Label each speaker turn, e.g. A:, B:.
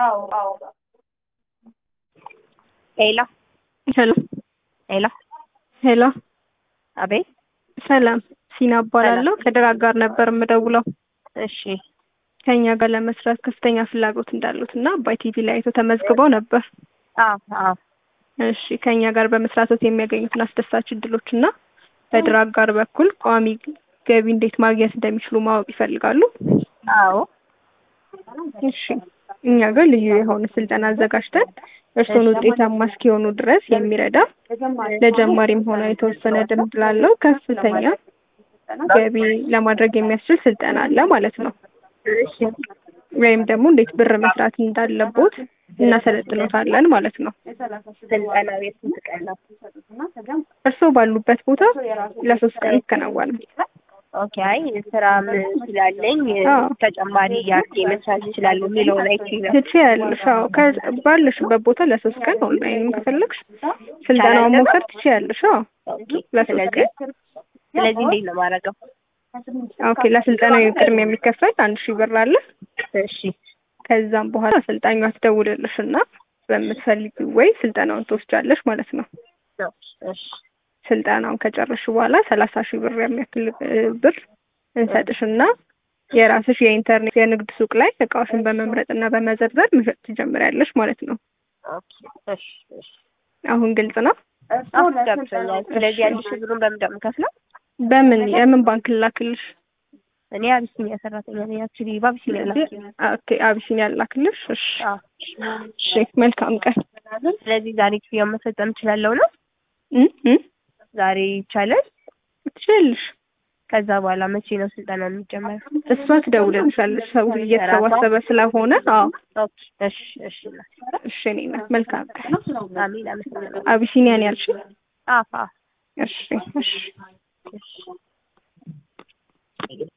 A: ሄሎ
B: ሄሎ
A: ሄሎ
B: ሄሎ፣
A: አቤት።
B: ሰላም ሲና እባላለሁ። ከድራግ ጋር ነበር የምደውለው።
A: እሺ
B: ከኛ ጋር ለመስራት ከፍተኛ ፍላጎት እንዳሉት እና አባይ ቲቪ ላይ አይቶ ተመዝግበው ነበር።
A: አዎ አዎ
B: እሺ ከኛ ጋር በመስራቶት የሚያገኙትን አስደሳች እድሎች እና በድራግ ጋር በኩል ቋሚ ገቢ እንዴት ማግኘት እንደሚችሉ ማወቅ ይፈልጋሉ?
A: አዎ
B: እሺ እኛ ጋር ልዩ የሆነ ስልጠና አዘጋጅተን እርስዎን ውጤታማ እስኪሆኑ ድረስ የሚረዳ ለጀማሪም ሆነ የተወሰነ ልምድ ላለው ከፍተኛ ገቢ ለማድረግ የሚያስችል ስልጠና አለ ማለት ነው።
A: እሺ
B: ወይም ደግሞ እንዴት ብር መስራት እንዳለቦት እናሰለጥኖታለን ማለት ነው።
A: ስልጠናው የስንት ቀን ነው?
B: እርስዎ ባሉበት ቦታ ለሶስት ቀን ይከናወናል።
A: ኦኬ አይ ስራም ስላለኝ
B: አዎ።
A: ተጨማሪ ያርጌ መስራት እችላለሁ የሚለውን አይቼ ነው።
B: ትችያለሽ። አዎ ከ- ባለሽበት ቦታ ለሶስት ቀን ኦንላይን ከፈለግሽ ስልጠናውን መውሰድ ትችያለሽ። አዎ
A: ኦኬ
B: ለሶስት
A: ስለዚህ
B: ቀን
A: ስለዚህ እንዴት ነው የማደርገው?
B: ኦኬ። ለስልጠናው ቅድሚያ የሚከፈል አንድ ሺህ ብር አለ።
A: እሺ
B: ከዛም በኋላ አሰልጣኟ ትደውልልሽ እና በምትፈልጊው ወይ ስልጠናውን ትወስጃለሽ ማለት ነው።
A: እሺ
B: ስልጠናውን ከጨረሽ በኋላ ሰላሳ ሺህ ብር የሚያክል እ, ብር እንሰጥሽና የራስሽ የኢንተርኔት የንግድ ሱቅ ላይ እቃዎችን በመምረጥ እና በመዘርዘር መሸጥ ትጀምሪያለሽ ማለት ነው።
A: ኦኬ እሺ እሺ
B: አሁን ግልጽ ነው።
A: አዎ ገብቶኛል። ስለዚህ አንድ ሺህ ብሩን በምን እንደምከፍለው
B: በምን የምን ባንክ ላክልሽ?
A: እኔ አቢሲኒያ ሰራተኛ ነኝ። አክቹዋሊ በአቢሲኒያ ላኪ
B: ኦኬ አቢሲኒያ ላክልሽ። እሺ
A: አዎ
B: እሺ፣ መልካም ቀን።
A: ስለዚህ ዛሬ ክፍያውን መፈጸም እችላለሁ ነው?
B: እ እ
A: ዛሬ ይቻላል?
B: ትችያለሽ።
A: ከዛ በኋላ መቼ ነው ስልጠና የሚጀመረው?
B: እሷ ትደውልልሻለች። ሰው እየተሰባሰበ ስለሆነ። አዎ
A: ኦኬ እሺ እሺ
B: እሺ፣ እኔ ናት። መልካም ቀን።
A: አሚን አመሰግናለሁ።
B: አቢሲኒያን ያልሽ?
A: አፋ
B: እሺ እሺ
A: እሺ